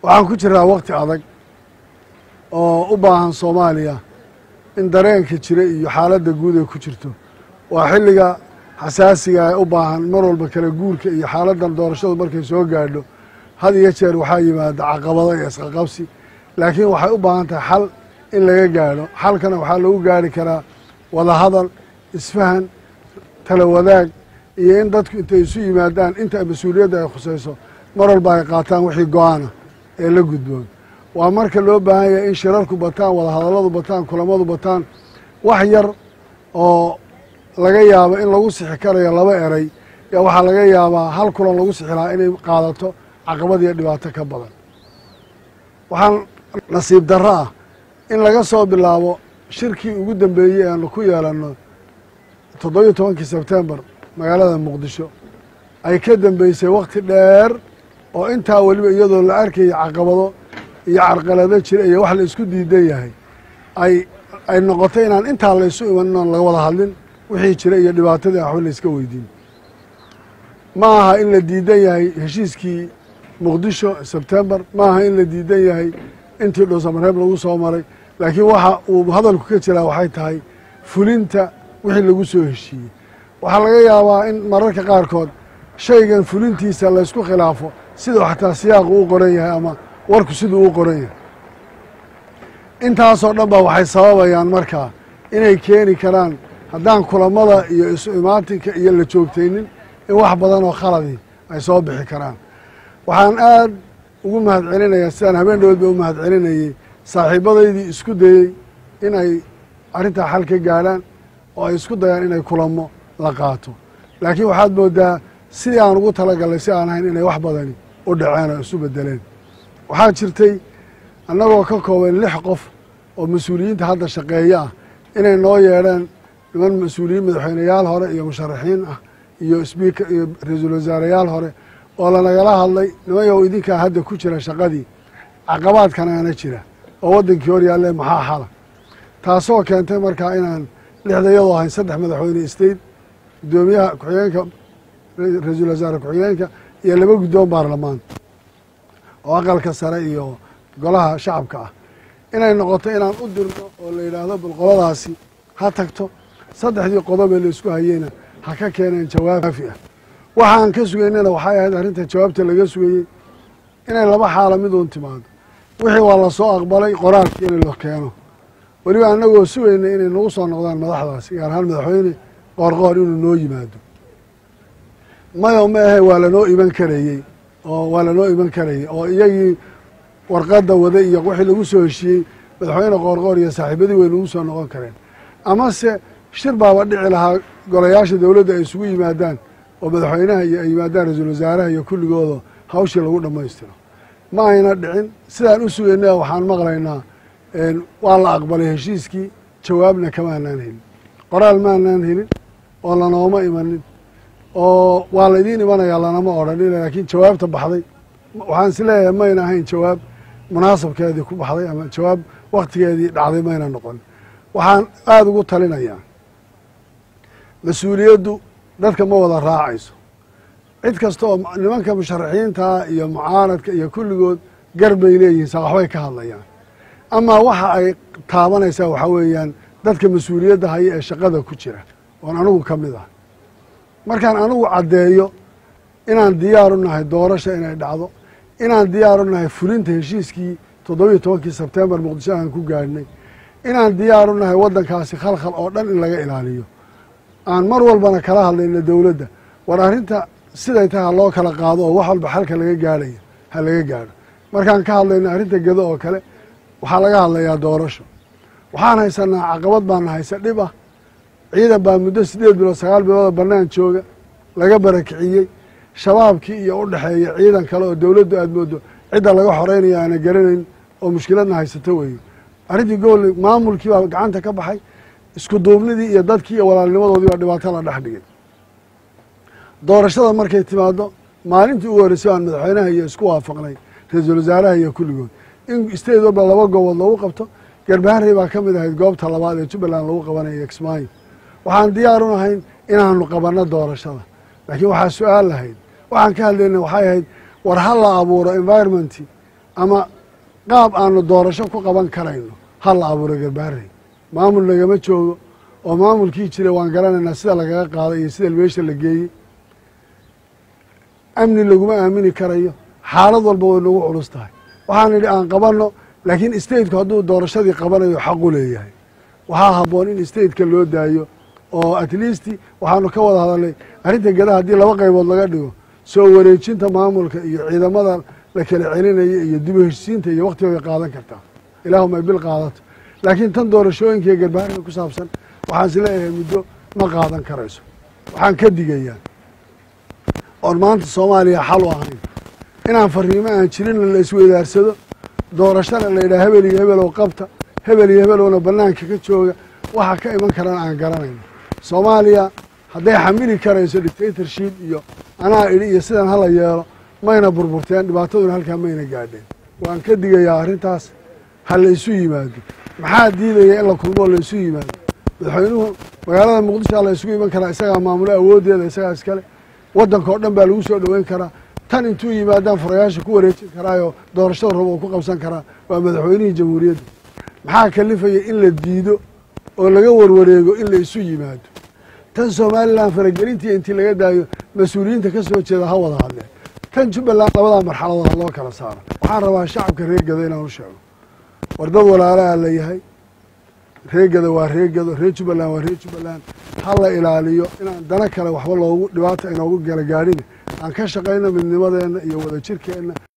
waxaan ku jiraa wakti adag oo u baahan soomaaliya in dareenka jira iyo xaaladda guud ay ku jirto waa xilliga xasaasiga ee u baahan mar walba kala guurka iyo xaaladdan doorashadu markay soo gaadho had iyo jeer waxaa yimaada caqabado iyo isqaqabsi laakiin waxay u baahan tahay xal in laga gaadho xalkana waxaa lagu gaari karaa wadahadal isfahan tala wadaag iyo in dadku intay isu yimaadaan inta mas-uuliyadda ay khusayso mar walba ay qaataan wixii go-aana ee la gudboon waa marka loo baahan yahay in shirarku bataan wadahadalladu bataan kulamadu bataan wax yar oo laga yaabo in lagu sixi karayo laba eray yaa waxaa laga yaabaa hal kulan lagu sixi lahaa inay qaadato caqabad iyo dhibaato ka badan waxaan nasiib darro ah in laga soo bilaabo shirkii ugu dambeeyey aanu ku yeelanno toddobiyo tobankii sebtembar magaalada muqdisho ay ka dambeysay wakti dheer oo intaa weliba iyadoo la arkaya caqabado iyo carqalado jira iyo wax la isku diidan yahay ay ay noqotay inaan intaa laysu imanin oon laga wada hadlin wixii jira iyo dhibaatadii waxba la iska weydiin ma aha in la diidan yahay heshiiskii muqdisho sebtembar ma aha in la diidan yahay intii dhuusamareeb lagu soo maray laakiin waxa uu hadalku ka jiraa waxay tahay fulinta wixii lagu soo heshiiyey waxaa laga yaabaa in mararka qaarkood shaygan fulintiisa laysku khilaafo siduu xataa siyaaqu u qoran yahay ama warku siduu u qoran yahay intaasoo dhan ba waxay sababayaan markaa inay keeni karaan haddaan kulamada iyo isu imaatinka iyo la joogtaynin in wax badan oo khaladii ay soo bixi karaan waxaan aad ugu mahad celinayaa sidaan habeen dhawoodba u mahad celinayey saaxiibadaydii isku dayey in ay arrintaa xal ka gaadhaan oo ay isku dayaan inay kulamo la qaato laakiin waxaad moodaa sidii aan ugu talagalnay si aan ahayn inay wax badani u dhaceen oo isu bedeleen waxaa jirtay annagoo ka kooban lix qof oo mas-uuliyiinta hadda shaqeeya ah inay noo yeedheen niman mas-uuliyiin madaxweyneyaal hore iyo musharaxiin ah iyo sbiika iyo ra-iisul wasaareyaal hore oo lanagala hadlay nimanyow idinkaa hadda ku jira shaqadii caqabaadkanaana jira oo waddankii hor yaalle maxaa xala taasoo keentay markaa inaan lixda iyadoo ahayn saddex madaxweyne state guddoomiyaha ku-xigeenka ra-iisul wasaare ku-xigeenka iyo laba guddoon baarlamaan oo aqalka sare iyo golaha shacabka ah inay noqoto inaan u dirno oo la yidhaahdo bal qoladaasi ha tagto saddexdii qodobee la isku hayeyna ha ka keeneen jawaab kaafi ah waxaan ka sugaynana waxay ahayd arrinta jawaabta laga sugayey inay laba xaalo miduun timaado wixii waa lasoo aqbalay qoraalkii in la keeno weliba annagoo sugayna inay nagu soo noqdaan madaxdaasi gaar ahaan madaxweyne qoorqoor inuu noo yimaado mayo ma ahe waa lanoo iman karayey oo waa lanoo iman karayey oo iyagii warqadda wada iyo wixii lagu soo heshiiyey madaxweyne qoorqoor iyo saaxiibadii way nagu soo noqon kareen amase shir baaba dhici lahaa golayaasha dowladda ay isugu yimaadaan oo madaxweynaha iyo ay yimaadaan ra-iisul wasaaraha iyo kulligooda hawshii lagu dhammaystiro ma ayna dhicin sidaan u sugaynaa waxaan maqlaynaa waa la aqbalay heshiiskii jawaabna kamaanaan helin qoraal maanaan helin oo lanooma imanin oo waa laydiin imanayaa lanama odhanin laakiin jawaabta baxday waxaan is leeyahay mayna ahayn jawaab munaasabkeedii ku baxday ama jawaab waktigeedii dhacday mayna noqon waxaan aada ugu talinayaa mas-uuliyaddu dadka ma wada raacayso cid kasta oo nimanka musharaxiintaa iyo mucaaradka iyo kulligood gar bay leeyihiin saa waxbay ka hadlayaan amaa waxa ay taabanaysaa waxaa weeyaan dadka mas-uuliyadda haya ee shaqada ku jira oon anigu ka mid ah markaan anigu caddeeyo inaan diyaaru nahay doorasha inay dhacdo inaan diyaaru nahay fulinta heshiiskii toddobiyo tobankii sebtembar muqdisho aan ku gaadhnay inaan diyaaru nahay waddankaasi khalkhal oo dhan in laga ilaaliyo aan mar walbana kala hadlayno dowladda war arrinta siday tahay ha loo kala qaado oo wax walba xalka laga gaadhaya ha laga gaadho markaan ka hadlayno arrinta gedo oo kale waxaa laga hadlayaa doorasho waxaan haysanaa caqabad baana haysa dhib ah ciidan baa muddo siddeed bilood sagaal bilooda bannaan jooga laga barakiciyey shabaabkii iyo u dhexeeya ciidan kale oo dowladdu aad moodo cidda laga xoreynaya aana garanayn oo mushkiladna haysato weeye arrintii gool maamulkii baa gacanta ka baxay isku duubnidii iyo dadkii iyo walaalnimadoodii baa dhibaato la dhex dhigay doorashada markay timaado maalintii ugu horreysay baan madaxweynaha iyo isku waafaqnay ra-iisul wasaaraha iyo kulligood in state walba laba goobood lagu qabto garbaharey baa ka mid ahayd goobta labaad ee jubbaland lagu qabanayo kismaayo waxaan diyaar u nahayn inaanu qabanno doorashada laakiin waxaa su-aal lahayd waxaan ka hadlayna waxay ahayd war ha la abuuro environmenti ama qaab aanu doorasho ku qaban karayno ha la abuuro garbaarey maamul lagama joogo oo maamulkii jira waan garanaynaa sida lagaga qaaday iyo sida meesha la geeyey amni laguma aamini karayo xaalad walba way nagu culus tahay waxaan idhi aan qabanno laakiin stateku hadduu doorashadii qabanayo xaqu leeyahay waxaa habboon in stateka loo daayo oo at least waxaanu ka wada hadalnay arrinta gadaha haddii laba qaybood laga dhigo soo wareejinta maamulka iyo ciidamada la kala celinaya iyo dib u heshisiinta iyo waktiga way qaadan kartaa ilaahuma ay bil qaadato laakiin tan doorashooyinka iyo garbaariga ku saabsan waxaan is leeyahay muddo ma qaadan karayso waxaan ka digayaa oon maanta soomaaliya xal u ahayn inaan fariimo aan jirinna la isweydaarsado doorashana la yidhaha hebel iyo hebel oo qabta hebel iyo hebelowna bannaanka ka jooga waxa ka iman karana aan garanayno soomaaliya hadday xamili karayso dictatorship iyo anaa idhi iyo sidan hala yeelo mayna burburteen dhibaataduna halkaa mayna gaadheen waan ka digayaa arrintaas ha la isu yimaado maxaa diidaya in la kulmoo la isu yimaado madaxweynuhu magaalada muqdisho la isugu iman karaa isagaa maamulo awooddeeda isagaa iskale waddanka oo dhan baa lagu soo dhoweyn karaa tan intuu yimaadaan furayaasha ku wareejin karaayoo doorashada rabo oo ku qabsan karaa waa madaxweynihii jamhuuriyadda maxaa kalifaya in la diido oo laga warwareego in la isu yimaado tan somalilan faragelintii intii laga daayo mas-uuliyiinta ka soo jeeda ha wada hadleen tan jubbaland labadaa marxaladood ha loo kala saaro waxaan rabaa shacabka reegada inaan u sheego war dad walaalaha la yahay reegada waa reegado reer jubbaland waa reer jubbaland ha la ilaaliyo inaan dana kale waxba loogu dhibaata inoogu gala gaadhin aan ka shaqayno midnimadeenna iyo wadajirkeenna